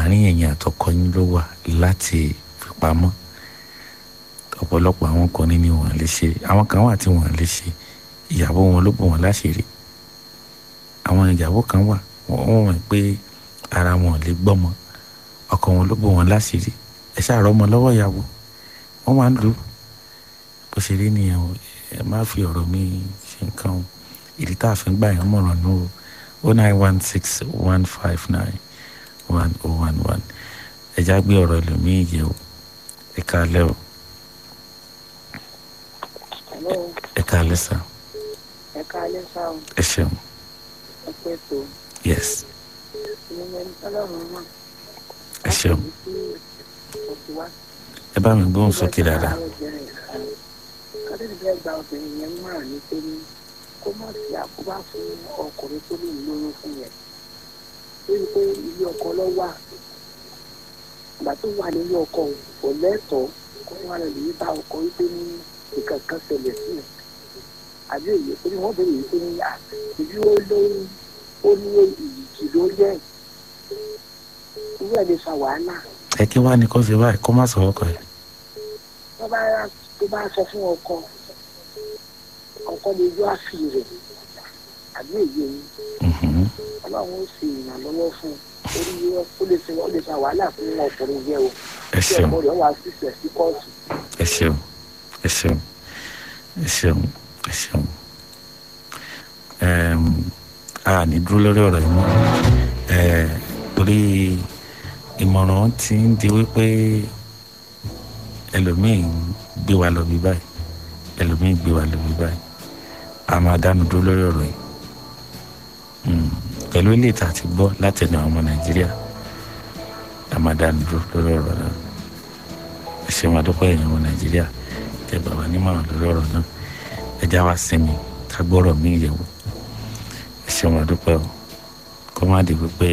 àárín ẹ̀yin àtọkọ yín ló wà láti fi pamọ́ ọ̀pọ̀lọpọ̀ àwọn ọkùnrin ni wọ́n lè ṣe àwọn kan wà tí wọ́n lè ṣe ìyàwó wọn ló bò wọ́n láṣìírí àwọn ìyàwó kan wà wọ́n wọ̀n pé ara wọn ò lè gbọ́mọ ọkọ wọn ló bò wọ́n láṣìírí ẹ ṣàrọ̀ ọmọ lọ́wọ́ ìyàwó wọ́n máa ń lù ú bó ṣe rí nìyẹn o ẹ má fi ọ̀rọ̀ mi ṣe nǹkan o ìdí tá a fi ń gbà yẹn mọ̀ràn nù o o nine one six one five nine one oh one one ẹ já gbé ọ̀rọ̀ ẹlòmíì yẹ o ẹ káalẹ́ o Hello, ẹ káalẹ́ sá ẹ káalẹ́ sáà ẹ ṣeun ẹ pẹ́ tó yes ìyẹn ní ọlọ́run náà. ẹ ṣeun Òkè wá. ẹ bá mi gbóhùn sókè dáadáa Kádẹ́rì bẹ́ẹ̀ gba obìnrin yẹn mọ̀ràn ní pé ní kó má fi àkóbá fún ọkùnrin tó lè lóyún fún yẹn. Lórí pé ilé ọkọ lọ wà. Ìgbà tó wà nílé ọkọ kò lẹ́tọ̀ọ́ kó wà lè yí bá ọkọ wípé ní nǹkan kan ṣẹlẹ̀ sí ẹ̀. Àbí èyí pé ní wọ́n bẹ̀rẹ̀ wípé ní àbí ó lóyún ó ní ìyìkì lórí ẹ̀. Irú ẹ̀ lè fa wàhálà. ẹ kí wàá ní kó ṣe báyìí kó má sọ ọkọ ẹ tó bá tó bá sọ fún ọkọ ọkọ lè yọ àfi rẹ àbí èyí ni Mhm. ọlọ́run ó sì ìrànlọ́wọ́ fún un orí yẹ ó lè fi ó lè fa wàhálà fún ọkùnrin yẹ o ẹ tí ṣeun ọkọ rẹ wà sísẹ sí kóòtù ẹ ṣeun ẹ ṣeun ẹ ṣeun ẹ ṣeun Ẹm, a ní dúró lórí ọ̀rọ̀ yìí mọ́ ẹ torí ìmọ̀ràn ti ń di wípé ẹlòmíì gbé wa lọ bí báyìí ẹlòmíì gbé wa lọ bí báyìí a máa dánu dúró lórí ọ̀rọ̀ yìí Mm, pẹ̀lú ilé ìta àti gbọ́ láti ẹnu àwọn ọmọ nàìjíríà a máa dánu dúró lórí ọ̀rọ̀ náà ẹ ṣe máa dúpẹ́ ẹ̀yìn ọmọ nàìjíríà tẹ bàbá nímọ̀ràn lórí ọ̀rọ̀ náà ẹ já wa sinmi ká gbọ́rọ̀ mí yẹ̀wò ẹ ṣe máa dúpẹ́ o kó má di wípé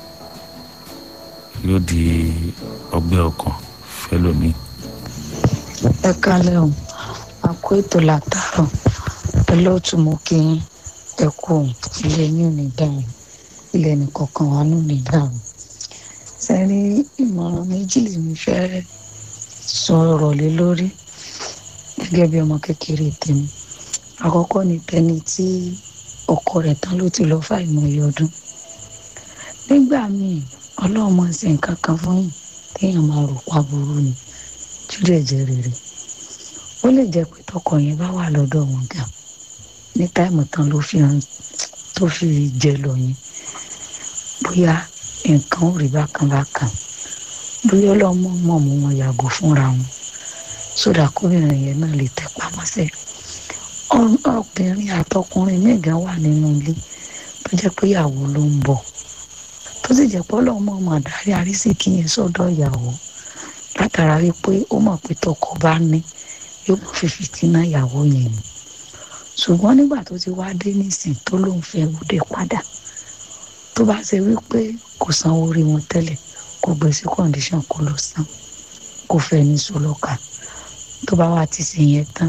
yóò di ọgbẹ́ ọkàn fẹ́lòmíì. ẹ kálẹ̀ o a kó ètò látàrọ̀ olóòtú mo kí yín ẹ kú o ilé ní òní dáhùn ilé nìkọ̀ọ̀kan wà ní òní dáhùn sẹ́rí ìmọ̀ràn méjì lèmi fẹ́ sọ̀rọ̀ lé lórí gẹ́gẹ́ bí ọmọ kékeré tèmi àkọ́kọ́ ni tẹni tí ọkọ rẹ̀ tán ló ti lọ fàìmọye ọdún nígbà míì ọlọ́run máa ń ṣe nǹkan kan fún yín téèyàn máa rò pa burú ni tí ó dẹ̀ jẹ́ rere ó lè jẹ́ pé tọkọ yẹn bá wà lọ́dọ̀ wọn gan ní táìmù tán ló fi hàn tó fi jẹ lọ yẹn bóyá nǹkan ò rí bákan bákan bóyá ọlọ́mọ mọ̀ mú wọn yàgò fúnra wọn sódà kóbìnrin yẹn náà lè tẹ pamọ́ sí obìnrin àtọkùnrin míì gan wà nínú ilé tó jẹ́ pé ìyàwó ló ń bọ̀ tó sì jẹ́ pé ọlọ́mọ ọmọ àdárí àrísìkí yẹn sọ́dọ̀ ìyàwó látara wípé ó mọ̀ pé tọkọ bá ní yóò mọ̀ fi fìtínà ìyàwó yẹn ni ṣùgbọ́n nígbà tó ti wá dé nísìn tó lóun fẹ́ wúdẹ padà tó bá ṣe wípé kò sanwó orí wọn tẹ́lẹ̀ kò gbé sí kọ́ndíṣàn kó lọ san kò fẹ́ ní sọlọ́ka tó bá wà ti ṣe yẹn tán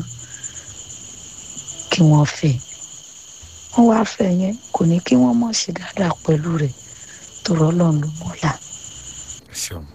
kí wọ́n fẹ́ wọ́n wá fẹ́ yẹn kò ní kí wọ́n mọ̀ ṣe dáadáa pẹ̀lú rẹ̀ tó rọ́lọ́run ló mọ̀ọ́lá. ṣeun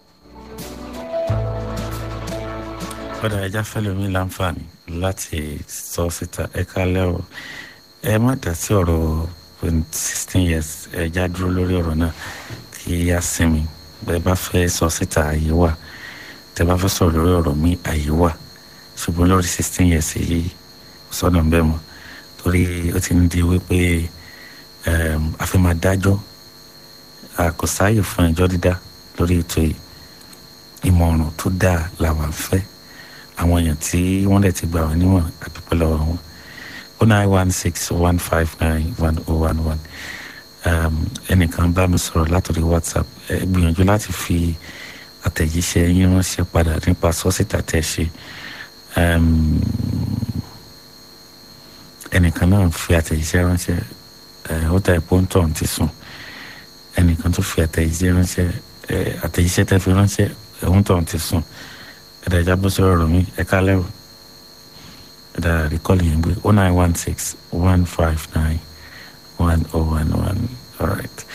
kódà ẹja fẹlẹmi láǹfààní láti sọ síta ẹ kálẹ́ o ẹ má dá sí ọ̀rọ̀ sixteen years ẹja dúró lórí ọ̀rọ̀ náà kí á sinmi bẹ́ẹ̀ bá fẹ́ sọ síta àyè wà tẹ́ bá fẹ́ sọ̀rọ̀ lórí ọ̀rọ̀ mi àyè wà ṣùgbọ́n lórí sixteen years yìí sọ́nà ń bẹ̀ mọ́ torí ó ti ń di wípé a fẹ́ máa dájọ́ kò sáàyè fún ẹjọ́ dídá lórí ètò yìí ìmọ̀ràn tó dáa làwọn fẹ́ àwọn èèyàn tí wọ́n lè ti gbà wọ́n níwọ̀n àdúpẹ́ lọ́wọ́ wọn o nine one six one five nine one oh one one ẹnìkan bá mi sọ̀rọ̀ látòrí whatsapp ẹ gbìyànjú láti fi àtẹ̀jíṣẹ́ yín ránṣẹ́ padà nípa sọ́sítà tẹ̀ ṣe ẹnìkan náà fi àtẹ̀jíṣẹ́ ránṣẹ́ ó ta ẹ̀pọ́ ń tọ̀ ti sùn ẹnìkan tó fi àtẹ̀jíṣẹ́ ránṣẹ́ àtẹ̀jíṣẹ́ tẹ́ fi ránṣẹ́ ẹ̀hún tọ̀ ti sùn ẹ̀dá ìjà bó sọ̀rọ̀ rọ̀ mí ẹ̀ka lẹ́rù ẹ̀dá rìkọ́lì yẹn gbé oh nine one six one five nine one oh one one all right.